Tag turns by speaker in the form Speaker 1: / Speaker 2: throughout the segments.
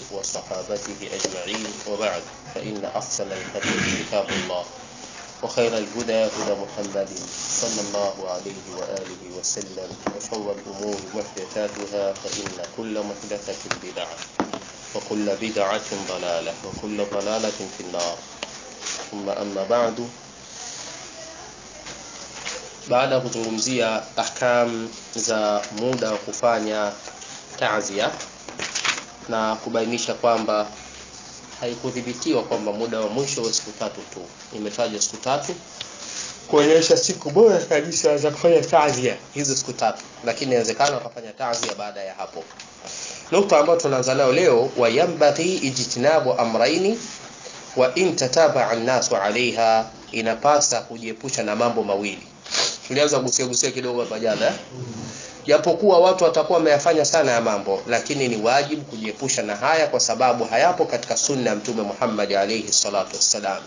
Speaker 1: وصحابته أجمعين وبعد فإن أحسن الحديث كتاب الله وخير الهدى هدى محمد صلى الله عليه وآله وسلم وشر الأمور محدثاتها فإن كل محدثة بدعة وكل بدعة ضلالة وكل ضلالة في النار ثم أما بعد baada ya kuzungumzia ahkam za muda wa kufanya ta'ziya na kubainisha kwamba haikudhibitiwa kwamba muda wa mwisho wa siku tatu tu, imetajwa siku tatu kuonyesha siku bora kabisa za kufanya ta'ziya hizo siku tatu, lakini inawezekana wakafanya ta'ziya baada ya hapo. Nukta ambayo tunaanza nayo leo, wayambaghi ijtinabu amraini wa in tatabaa an-nasu alaiha, inapasa kujiepusha na mambo mawili tulianza gusia gusia kidogo hapa jana japokuwa watu watakuwa wameyafanya sana ya mambo lakini ni wajibu kujiepusha na haya kwa sababu hayapo katika sunna ya mtume Muhammad alayhi salatu wassalam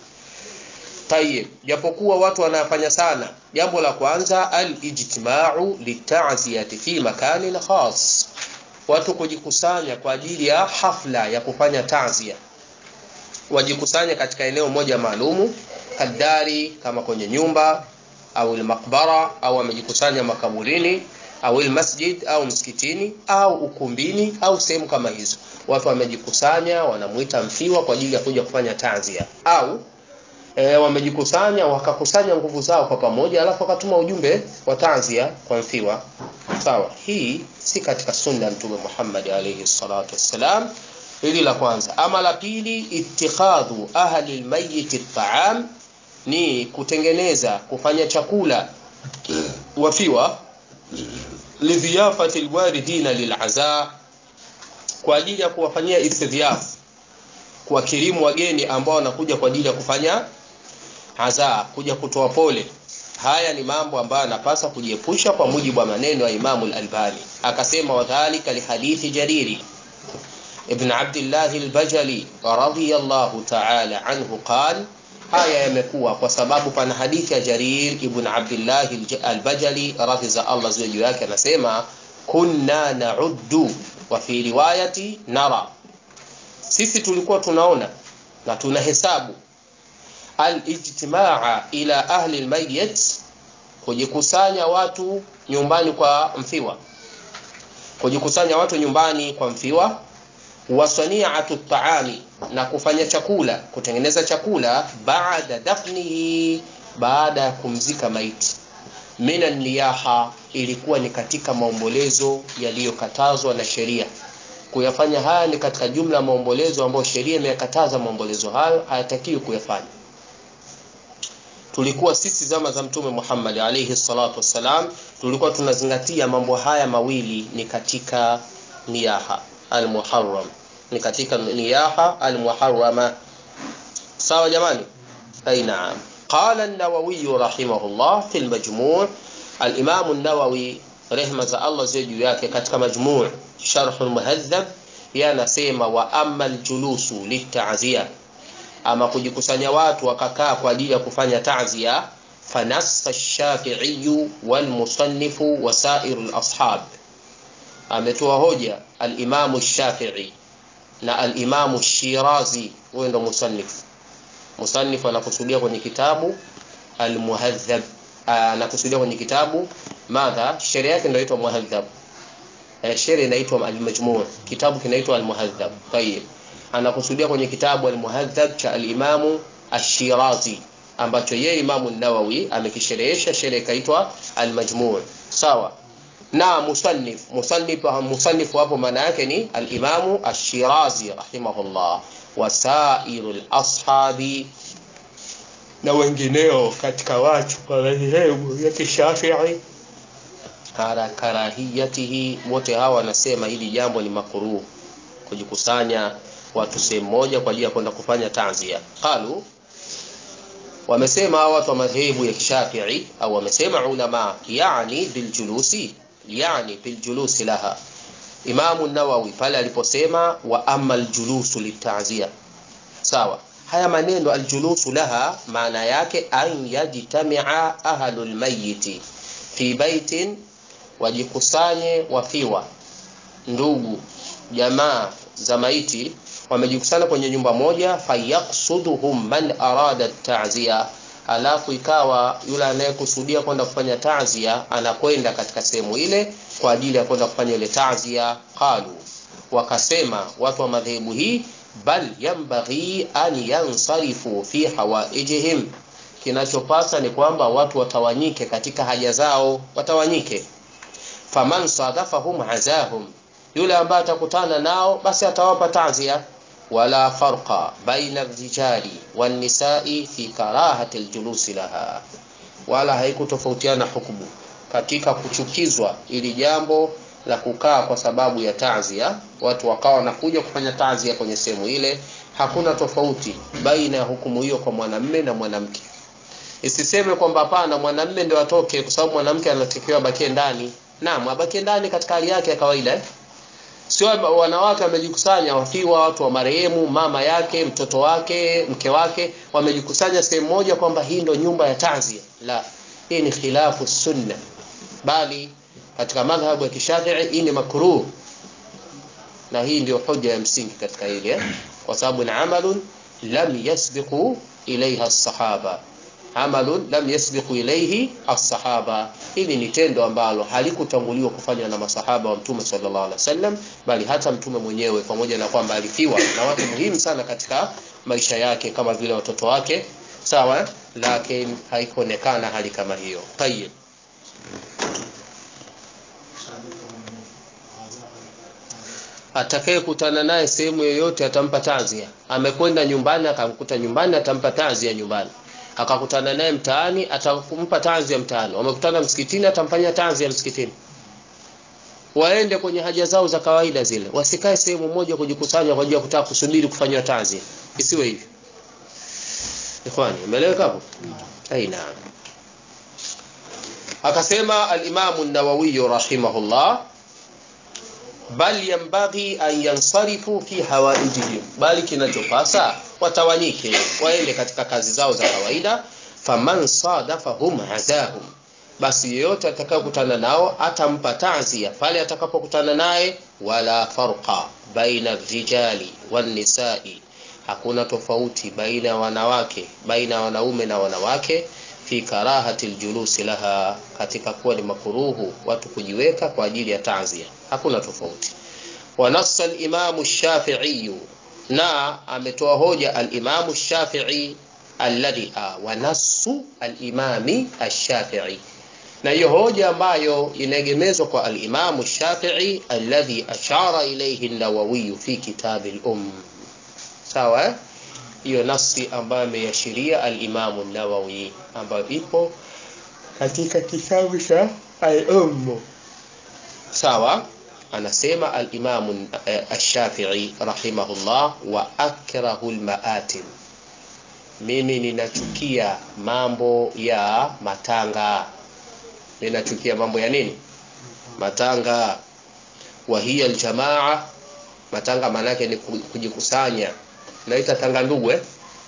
Speaker 1: tayib japokuwa watu wanayafanya sana jambo la kwanza al-ijtima'u litaziyati fi makanin khas watu kujikusanya kwa ajili ya hafla ya kufanya tazia wajikusanya katika eneo moja maalumu kadari kama kwenye nyumba au makbara au amejikusanya makaburini au masjid au msikitini au ukumbini au sehemu kama hizo watu wamejikusanya wanamuita mfiwa kwa ajili ya kuja kufanya tazia au e, wamejikusanya wakakusanya nguvu zao kwa pamoja alafu wakatuma ujumbe wa tazia kwa mfiwa sawa hii si katika sunna ya mtume Muhammad alayhi salatu wassalam hili la kwanza ama la pili ittikhadhu ahli almayyit at'am ni kutengeneza kufanya chakula wafiwa lidhiyafati alwaridina lil'aza kwa ajili ya kuwafanyia istidhiyaf kuwakirimu wageni ambao wanakuja kwa ajili ya kufanya aza kuja kutoa pole haya ni mambo ambayo anapasa kujiepusha kwa mujibu wa maneno ya Imamu al-Albani akasema wadhālika lihadithi jariri ibn Abdullah al-Bajali radiyallahu ta'ala anhu qala haya yamekuwa kwa sababu pana hadithi ya Jarir ibn Abdullah al-Bajali radhi za Allah ziwe juu yake anasema kunna na'uddu wa fi riwayati nara sisi tulikuwa tunaona na tunahesabu al-ijtimaa ila ahli al-mayyit kujikusanya watu nyumbani kwa mfiwa kujikusanya watu nyumbani kwa mfiwa wasani'atu ta'ami na kufanya chakula kutengeneza chakula baada dafnihi baada ya kumzika maiti mina niyaha ilikuwa ni katika maombolezo yaliyokatazwa na sheria kuyafanya haya ni katika jumla ya maombolezo ambayo sheria imeyakataza maombolezo hayo hayatakiwi kuyafanya tulikuwa sisi zama za mtume Muhammad alayhi salatu wassalam tulikuwa tunazingatia mambo haya mawili ni katika niyaha al-muharram ni katika niyaha al-muharrama sawa jamani ay naam qala an-nawawi rahimahullah fi al-majmu' al-imam an-nawawi rehma za Allah ziwe juu yake katika majmu' sharh al-muhadhab yanasema wa amma al-julusu lit-ta'ziya ama kujikusanya watu wakakaa kwa ajili ya kufanya ta'ziya fanassa ash-shafi'i wal-musannifu wa sa'irul ashab ametoa hoja al-Imam Shafi'i na al-Imam Shirazi huyo ndo musannif musannif anakusudia kwenye kitabu al-Muhadhab anakusudia kwenye kitabu madha sheria yake ndio inaitwa Muhadhab eh, sheria inaitwa al-Majmu' kitabu kinaitwa al-Muhadhab tayib anakusudia kwenye kitabu al-Muhadhab cha al-Imam Ash-Shirazi ambacho yeye Imam an-Nawawi amekisherehesha sheria ikaitwa al-Majmu' sawa na musannif musannif musannif hapo maana yake ni al-Imamu Ash-Shirazi rahimahullah wasairul ashabi na wengineo katika watu wa madhehebu ya Kishafi'i kara karahiyatihi wote hawa wanasema hili jambo ni makruh kujikusanya watu sehemu moja kwa ajili ya kwenda kufanya tanzia qalu wamesema hawa watu wa madhehebu ya Kishafi'i au wamesema ulama yani biljulusi yani biljulusi laha Imamu Nawawi pale aliposema wa amma aljulusu litazia sawa haya maneno aljulusu laha maana yake an yajtamia ahlul mayyiti fi baitin wajikusanye wafiwa ndugu jamaa za maiti wamejikusanya kwenye nyumba moja fayaqsuduhum man arada ta'ziya alafu ikawa yule anayekusudia kwenda kufanya ta'ziya anakwenda katika sehemu ile kwa ajili ya kwenda kufanya ile ta'ziya qalu wakasema watu wa madhehebu hii bal yanbaghi an yansarifu fi hawaijihim kinachopasa ni kwamba watu watawanyike katika haja zao watawanyike faman sadafahum azahum yule ambaye atakutana nao basi atawapa ta'ziya wala farqa baina ar-rijali wan-nisa'i fi karahati al-julusi laha wala haikutofautiana hukumu katika kuchukizwa ili jambo la kukaa kwa sababu ya ta'ziya watu wakawa wanakuja kufanya ta'ziya kwenye sehemu ile hakuna tofauti baina ya hukumu hiyo kwa mwanamme na mwanamke isiseme kwamba hapana mwanamme ndio atoke kwa sababu mwanamke anatakiwa abakie ndani naam abakie ndani katika hali yake ya kawaida sio wanawake wamejikusanya wafiwa watu wa marehemu mama yake mtoto wake mke wake wamejikusanya sehemu moja kwamba hii ndio nyumba ya tanzia la hii ni khilafu sunna bali katika madhhabu ya kishafii hii ni makruh na hii ndio hoja ya msingi katika hili eh? kwa sababu ni amalun lam yasbiqu ilaiha as-sahaba amalun lam yasbiqu ilayhi as-sahaba hili ni tendo ambalo halikutanguliwa kufanywa na masahaba wa mtume sallallahu alaihi wasallam bali hata mtume mwenyewe pamoja na kwamba alifiwa na watu muhimu sana katika maisha yake kama vile watoto wake sawa lakini haikuonekana hali kama hiyo tayyib atakayekutana naye sehemu yoyote atampa tazia amekwenda nyumbani akamkuta nyumbani atampa tazia nyumbani akakutana naye mtaani atampa tanzi ya mtaani wamekutana msikitini atamfanyia tanzi ya msikitini waende kwenye haja zao za kawaida zile wasikae sehemu moja kujikusanya kwa ajili ya kutaka kusubiri kufanywa tanzi isiwe hivyo ikhwani umeeleweka hapo aina akasema al-Imam an-Nawawi rahimahullah bal yanbaghi an yansarifu fi hawaijihim bali kinachopasa watawanyike waende katika kazi zao za kawaida faman sadafahum azahum basi yeyote atakayokutana nao atampa ta'ziya pale atakapokutana naye wala farqa baina rijali wan nisa'i hakuna tofauti baina ya wanawake baina ya wanaume na wanawake fi karahati aljulusi laha katika kuwa ni makuruhu watu kujiweka kwa ajili ya ta'ziya hakuna tofauti wanassa al-Imam ash-Shafi'i na ametoa hoja al-Imam ash-Shafi'i alladhi wanassu al-Imam ash-Shafi'i na hiyo hoja ambayo inaegemezwa kwa al-Imam ash-Shafi'i alladhi ashara ilayhi an-Nawawi fi kitab al-Umm sawa hiyo nasi ambayo ameashiria al-Imam an-Nawawi ambayo ipo katika kitabu cha al-Umm sawa anasema al-Imam ash-Shafi'i rahimahullah wa akrahu al-ma'atim mimi ninachukia mambo ya matanga ninachukia mambo ya nini matanga wa hiya aljamaa matanga manake ni kujikusanya naita tanga ndugu eh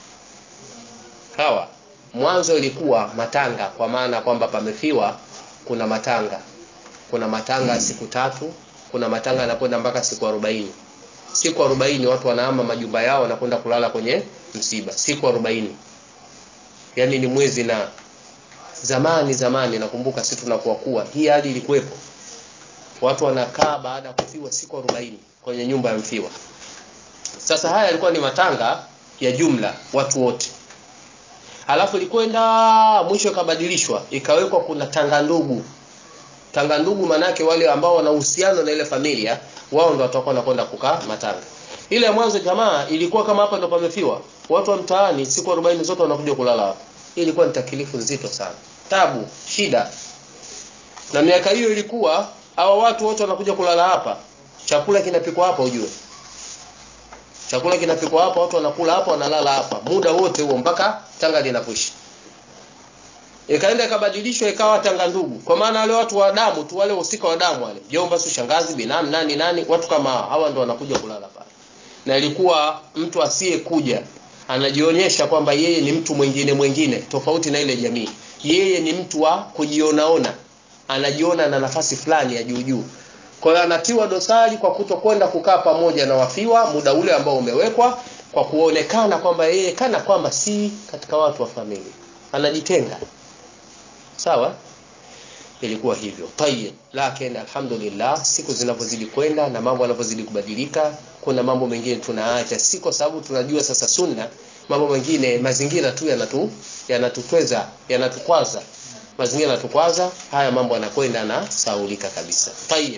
Speaker 1: hawa mwanzo ilikuwa matanga kwa maana kwamba pamefiwa kuna matanga kuna matanga siku tatu kuna matanga yanakwenda mpaka siku 40 siku 40 watu wanahama majumba yao wanakwenda kulala kwenye msiba siku 40 yani ni mwezi na zamani zamani nakumbuka sisi tunakuwa kuwa hii hali ilikuwepo watu wanakaa baada ya kufiwa siku 40 kwenye nyumba ya mfiwa sasa haya yalikuwa ni matanga ya jumla watu wote halafu ilikwenda mwisho ikabadilishwa ikawekwa kuna tanga ndugu tanga ndugu manake wale ambao wana uhusiano na ile familia wao ndo watakuwa wanakwenda kukaa matanga ile ya mwanzo jamaa ilikuwa kama hapa ndo pamefiwa watu wa mtaani siku 40 zote wanakuja kulala hapa hii ilikuwa ni takilifu nzito sana tabu shida na miaka hiyo ilikuwa hawa watu wote wanakuja kulala hapa chakula kinapikwa hapa ujue chakula kinapikwa hapa watu wanakula hapa wanalala hapa muda wote huo mpaka tanga linapoisha ikaenda ikabadilishwa ikawa tanga ndugu kwa maana wale watu wa damu tu wale wahusika wa damu wale jomba su shangazi binamu nani nani watu kama hawa ndo wanakuja kulala pale na ilikuwa mtu asiyekuja anajionyesha kwamba yeye ni mtu mwingine mwingine tofauti na ile jamii yeye ni mtu wa kujionaona anajiona na nafasi fulani ya juu juu kwa hiyo anatiwa dosari kwa kutokwenda kukaa pamoja na wafiwa muda ule ambao umewekwa kwa kuonekana kwamba yeye kana kwamba si katika watu wa familia anajitenga sawa ilikuwa hivyo tayeb lakini alhamdulillah siku zinavyozidi kwenda na mambo yanavyozidi kubadilika kuna mambo mengine tunaacha si kwa sababu tunajua sasa sunna mambo mengine mazingira tu yanatu yanatutweza yanatukwaza mazingira yanatukwaza haya mambo yanakwenda na saulika kabisa tayeb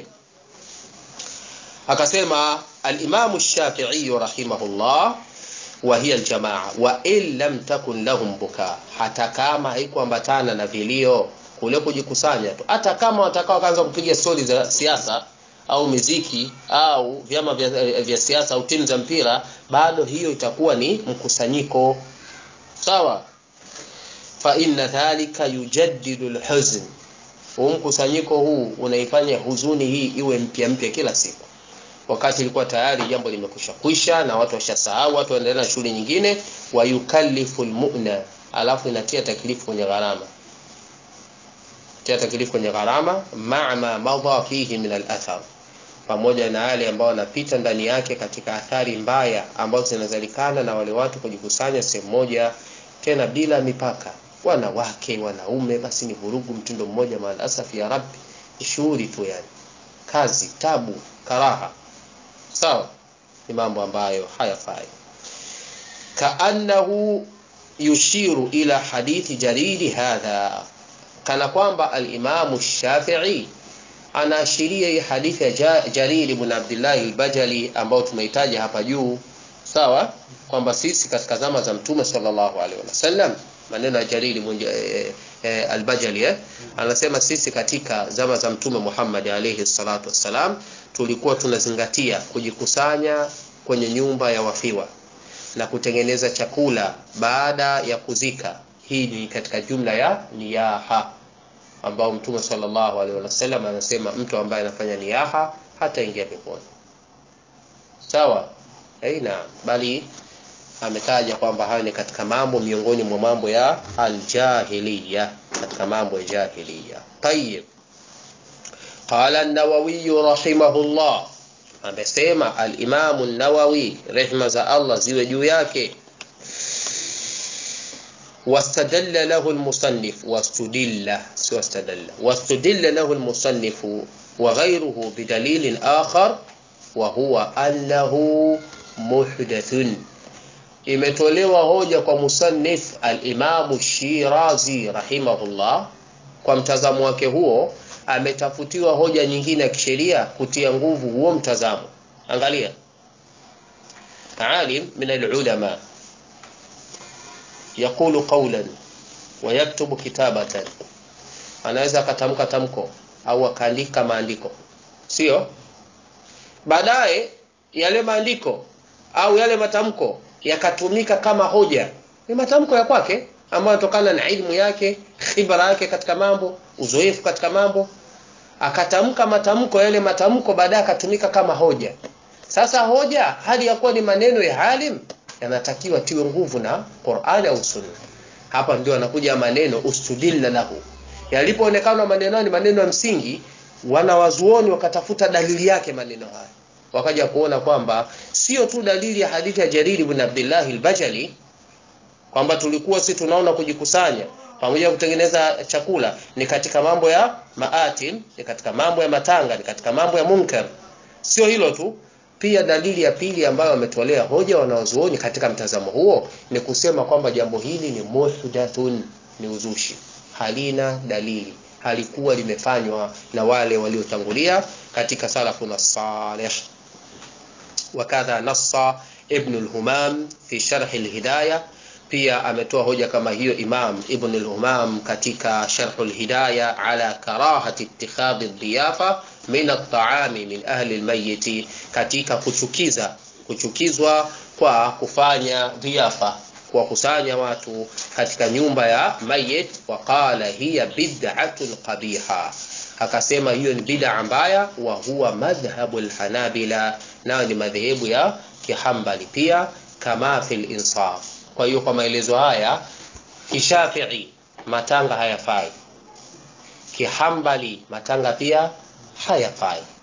Speaker 1: akasema al-Imam Shafi'i rahimahullah wa hiya al-jamaa wa in lam takun lahum buka hata kama haikuambatana na vilio kule kujikusanya tu hata kama watakao kaanza kupiga stori za siasa au miziki au vyama vya, vya siasa au timu za mpira bado hiyo itakuwa ni mkusanyiko sawa fa inna dhalika yujaddidu alhuzn huu mkusanyiko huu unaifanya huzuni hii iwe mpya mpya kila siku wakati ilikuwa tayari jambo limekwisha kwisha na watu washasahau watu waendelea na shughuli nyingine wa yukallifu almu'na alafu inatia taklifu kwenye gharama tia taklifu kwenye gharama ma'a ma madha fihi min al-athar pamoja na yale ambayo yanapita ndani yake katika athari mbaya ambazo zinazalikana na wale watu kujikusanya sehemu moja tena bila mipaka wanawake wanaume basi ni vurugu mtindo mmoja maalasafi ya rabbi shughuli tu yani kazi tabu karaha sawa ni mambo ambayo hayafai kaannahu yushiru ila hadithi jaridi hadha kana kwamba al-Imam Shafi'i anaashiria hii hadithi ya Jarir ibn Abdullah al-Bajali ambao tumeitaja hapa juu sawa kwamba sisi katika zama za Mtume sallallahu alaihi wasallam maneno ya Jarir ibn e, e, al-Bajali eh? anasema sisi katika zama za Mtume Muhammad alaihi salatu wassalam tulikuwa tunazingatia kujikusanya kwenye nyumba ya wafiwa na kutengeneza chakula baada ya kuzika hii ni katika jumla ya niyaha ambao mtume sallallahu alaihi wasallam anasema mtu ambaye anafanya niyaha hata ingia peponi sawa aina bali ametaja kwamba hayo ni katika mambo miongoni mwa mambo ya aljahiliya katika mambo ya jahiliya tayib qala an-nawawi rahimahullah amesema al-imam an-nawawi rehma za Allah ziwe juu yake واستدل له المصنف واستدل واستدل واستدل له المصنف وغيره بدليل آخر وهو أنه محدث imetolewa hoja kwa musannif al-Imam Shirazi rahimahullah kwa mtazamo wake huo ametafutiwa hoja nyingine ya kisheria kutia nguvu huo mtazamo angalia alim min al-ulama yaqulu qawlan wa yaktubu kitabatan anaweza akatamka tamko au akaandika maandiko sio baadaye yale maandiko au yale matamko yakatumika kama hoja ni matamko ya kwake ambayo yanatokana na ilmu yake khibra yake katika mambo uzoefu katika mambo akatamka matamko yale matamko baadaye akatumika kama hoja sasa hoja hali ya kuwa ni maneno ya alim yanatakiwa tiwe nguvu na Qur'ani au Sunna. Hapa ndio anakuja maneno ustudilla lahu. Yalipoonekana maneno ni maneno ya msingi, wanawazuoni wakatafuta dalili yake maneno haya. Wakaja kuona kwamba sio tu dalili ya hadithi ya Jarir ibn Abdullah al-Bajali kwamba tulikuwa si tunaona kujikusanya pamoja na kutengeneza chakula ni katika mambo ya maatim, ni katika mambo ya matanga, ni katika mambo ya munkar. Sio hilo tu, pia dalili ya pili ambayo wametolea hoja wanaozuoni katika mtazamo huo ni kusema kwamba jambo hili ni muhdathun, ni uzushi, halina dalili, halikuwa limefanywa na wale waliotangulia katika salafuna salih. Wakadha nassa Ibn al-Humam fi sharh al-Hidayah, pia ametoa hoja kama hiyo Imam Ibn al-Humam katika sharh al-Hidayah ala karahati ittikhadhi ad-diyafa min at-ta'ami min ahli al-mayyit, katika kuchukiza kuchukizwa kwa kufanya dhiafa kuwakusanya watu katika nyumba ya mayit. Waqala hiya bid'atun qabiha, akasema hiyo ni bid'a mbaya. Wa huwa madhhabu al-Hanabila, nayo ni madhehebu ya Kihambali pia, kama fil insaf. Kwa hiyo kwa maelezo haya, Kishafii matanga hayafai, Kihambali matanga pia hayafai.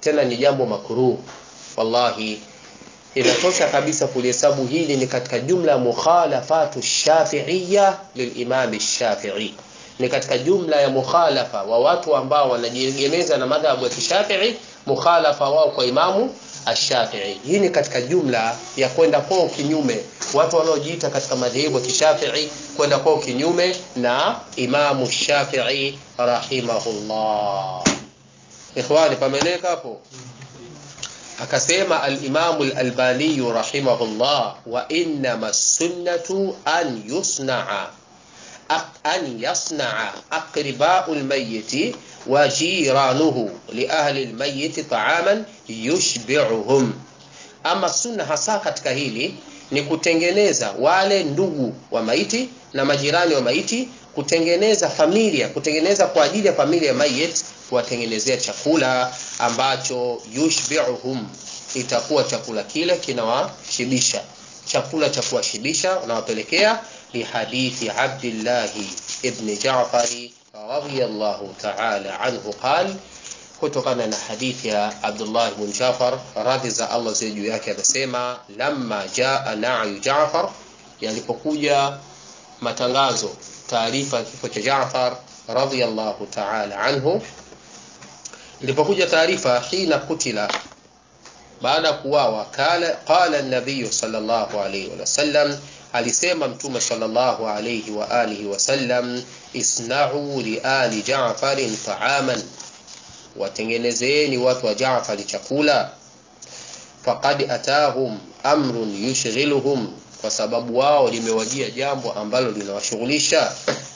Speaker 1: tena ni jambo makruh wallahi inatosha kabisa kulihesabu hili ni katika jumla ya mukhalafatu shafi'iyya lilimam shafi'i ni katika jumla ya mukhalafa wa watu ambao wanajiegemeza na madhhabu ya kishafi'i mukhalafa wao kwa imamu ash-shafi'i hii ni katika jumla ya kwenda kwao kinyume watu wanaojiita katika madhehebu ya kishafi'i kwenda kwao kinyume na imamu shafi'i rahimahullah ikhwani pameneka hapo akasema al-Imam al-Albani rahimahullah wa innama sunnatu an yusna'a an yasna'a aqriba'u al-mayyit wa jiranuhu li ahli al-mayyit ta'aman yushbi'uhum ama sunna hasa katika hili ni kutengeneza wale ndugu wa maiti na majirani wa maiti kutengeneza familia kutengeneza kwa ajili ya familia ya mayit kuwatengenezea chakula ambacho yushbi'uhum itakuwa chakula kile kinawashibisha chakula cha kuwashibisha unawapelekea li hadithi Abdullah ibn Ja'far radiyallahu ta'ala anhu qal kutokana na hadithi ya Abdullah ibn Ja'far radhi za Allah ziwe juu yake anasema lamma jaa na'yu Ja'far yalipokuja matangazo taarifa ya kifo cha Ja'far radiyallahu ta'ala anhu ilipokuja taarifa hina kutila baada ya kuwawa qala qala an-nabiy sallallahu alayhi wasallam alisema mtume sallallahu alayhi wa alihi wasallam isna'u li ali Ja'farin ta'aman watengenezeeni watu wa Ja'far chakula faqad atahum amrun yushghiluhum kwa sababu wao limewajia jambo ambalo linawashughulisha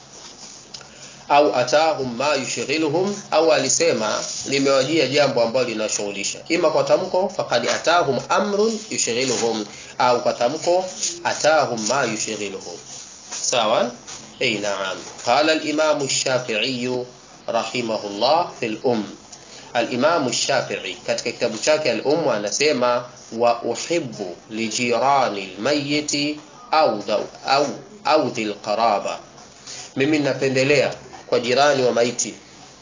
Speaker 1: au atahum ma yushghiluhum au alisema limewajia jambo ambalo linawashughulisha ima kwa tamko faqad atahum amrun yushghiluhum au kwa tamko atahum ma yushghiluhum sawa ay na'am qala al-imam ash-shafi'i rahimahullah fil um al-imam ash-shafi'i katika kitabu chake al-um anasema wa uhibbu li jirani al-mayyit au au au dhil qaraba mimi napendelea kwa jirani wa maiti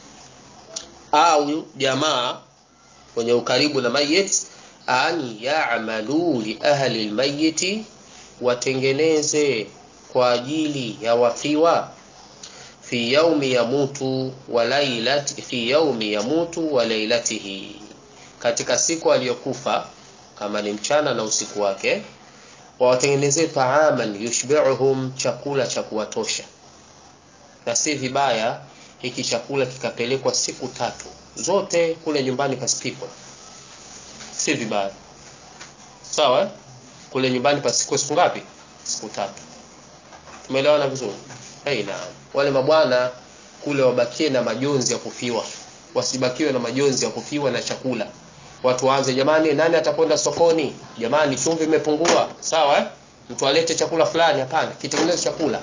Speaker 1: au jamaa wenye ukaribu na mayit an ya'malu li ahli almayyit watengeneze kwa ajili ya wafiwa fi yaumi yamutu wa lailati fi yaumi yamutu wa lailatihi katika siku aliyokufa kama ni mchana na usiku wake wawatengenezee taaman yushbi'uhum chakula cha kuwatosha na si vibaya hiki chakula kikapelekwa siku tatu zote kule nyumbani pasipikwa si vibaya sawa kule nyumbani pasipikwa siku ngapi siku tatu tumeelewana vizuri haina wale mabwana kule wabakie na majonzi ya kufiwa wasibakiwe na majonzi ya kufiwa na chakula watu waanze jamani nani atakwenda sokoni jamani chumvi imepungua sawa eh? mtu alete chakula fulani hapana kitengeneze chakula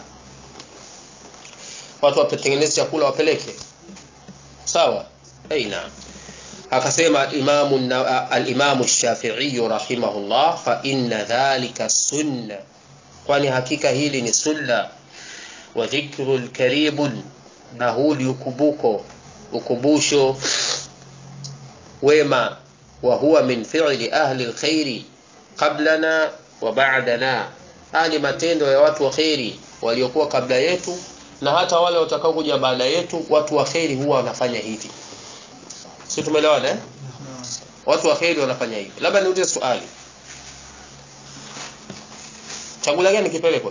Speaker 1: watu watengeneze chakula wapeleke sawa aina akasema imamu al-imamu shafi'i rahimahullah fa inna dhalika sunna kwani hakika hili ni sunna wa dhikrul karibun na huli ukubuko ukumbusho wema wa huwa min fi'li ahli alkhairi qablana wa ba'dana hali matendo ya watu wa khairi waliokuwa kabla yetu na hata wale watakao kuja baada yetu watu wa khairi huwa wanafanya hivi si tumeelewana eh? watu wa khairi wanafanya hivi labda niulize swali chakula gani kipelekwe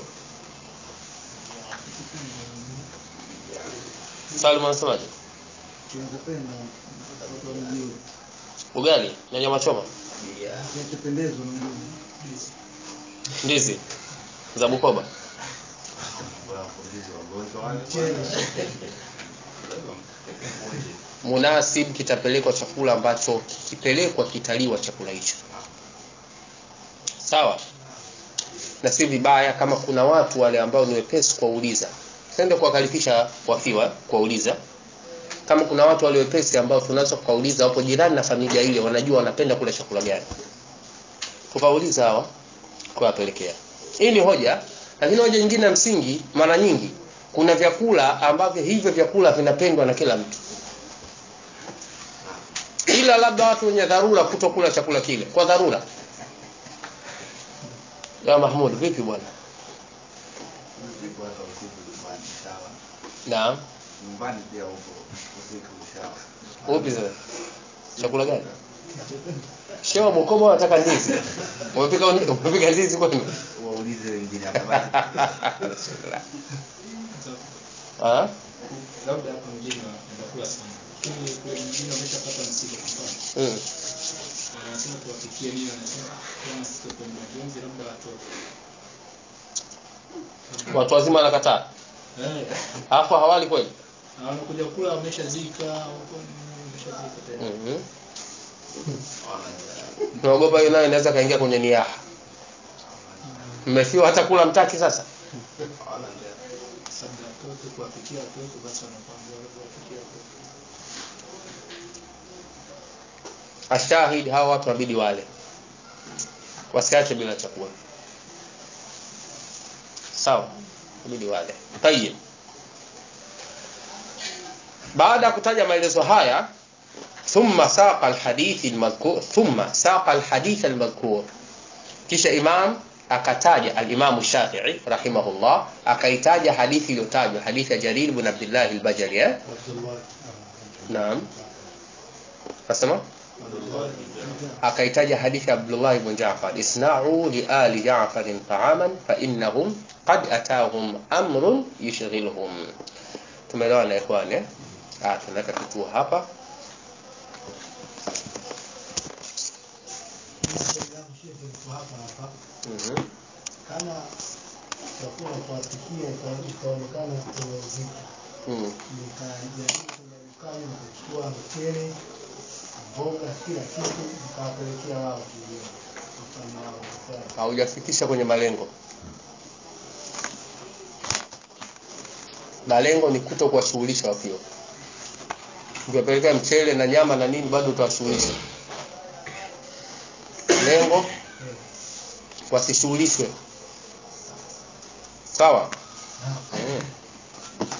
Speaker 1: Salma anasemaje ugali na nyama choma ndizi za Bukoba munasib kitapelekwa chakula ambacho kikipelekwa kitaliwa chakula hicho sawa na si vibaya kama kuna watu wale ambao ni wepesi kuwauliza tende kuwakalifisha wafiwa kuwauliza kama kuna watu wale wepesi ambao tunaweza kuwauliza wapo jirani na familia ile wanajua wanapenda kula chakula gani tukauliza hawa kuwapelekea hii ni hoja lakini hoja nyingine ya msingi mara nyingi kuna vyakula ambavyo hivyo vyakula vinapendwa na kila mtu ila labda watu wenye dharura kutokula chakula kile kwa dharura ya Mahmud vipi bwana
Speaker 2: Usiku hata usiku nyumbani sawa.
Speaker 1: naam
Speaker 2: Nyumbani pia huko usiku sawa.
Speaker 1: upi sasa chakula gani shewa Bukoba wanataka ndizi umepika umepika ndizi kwenu
Speaker 2: Waulize wengine atabaki.
Speaker 1: ah
Speaker 3: labda hapa mjini wanakula sana lakini kule mjini wameshapata msiba kwa mfano
Speaker 1: mm.
Speaker 3: wanasema tuwapikie nini wanasema kama sisi tuko kwenye majonzi labda watoto
Speaker 1: watu wazima wanakataa
Speaker 3: eh
Speaker 1: alafu hawali kweli
Speaker 3: na wanakuja kula wameshazika huko ni wameshazika tayari
Speaker 1: mhm naogopa hiyo nayo inaweza kaingia kwenye niaha mmefiwa hata kula mtaki sasa
Speaker 3: labda watoto kuwapikia watoto basi wanakwambia labda wapikie watoto
Speaker 1: ashahidi hawa watu wabidi wale wasiache bila chakula sawa wabidi wale tayib baada ya kutaja maelezo haya ثم ساق الحديث المذكور ثم ساق الحديث المذكور kisha imam akataja al-Imam Shafi'i rahimahullah akaitaja hadithi iliyotajwa hadithi ya Jarir ibn Abdullah al-Bajali eh naam nasema akaitaja hadithi ya Abdullah ibn Ja'far isna'u li ali Ja'far ta'aman fa innahum qad atahum amrun yushghiluhum tumeelewana ikhwani eh ah tunaweka kituo hapa
Speaker 4: hapa hapa
Speaker 1: mhm
Speaker 4: kama chakula kuwapikia ikaonekana kuna uzito
Speaker 1: mm.
Speaker 4: nikajaribu kwenda dukani na kuchukua mchele mboga kila kitu nikawapelekea wao kilio mfano wao Sasa,
Speaker 1: haujafikisha kwenye malengo malengo ni kuto kuwashughulisha wapio ukiwapelekea mchele na nyama na nini bado utawashughulisha lengo
Speaker 4: eh,
Speaker 1: wasishughulishwe sawa
Speaker 4: na